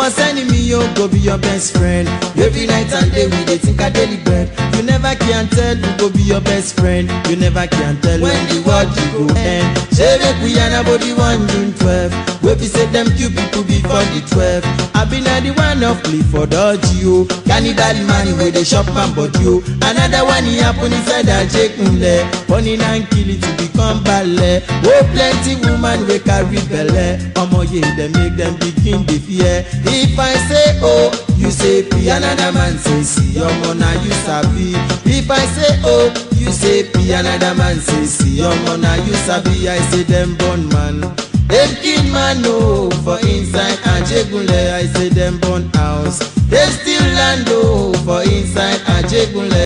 worst enemy yo go be your best friend every night and day we dey think i daily bread you never can tell who go be your best friend you never can tell when the world you go end shey make we yarn about the one june twelve wey be say dem kill people before the twelve abi na the one of clifford orji o cannibal man wey dey chop man body o another one e happen inside ajegunle burning and killing to become belle o plenty woman wey carry belle omoye dem make dem begin dey fear if i say o you say p another man say si omo na you sabi if i say o you say p another man say si omo na you sabi i say dem born man dem kill man o for inside ajegunle i say dem born house dem still land o for inside ajegunle.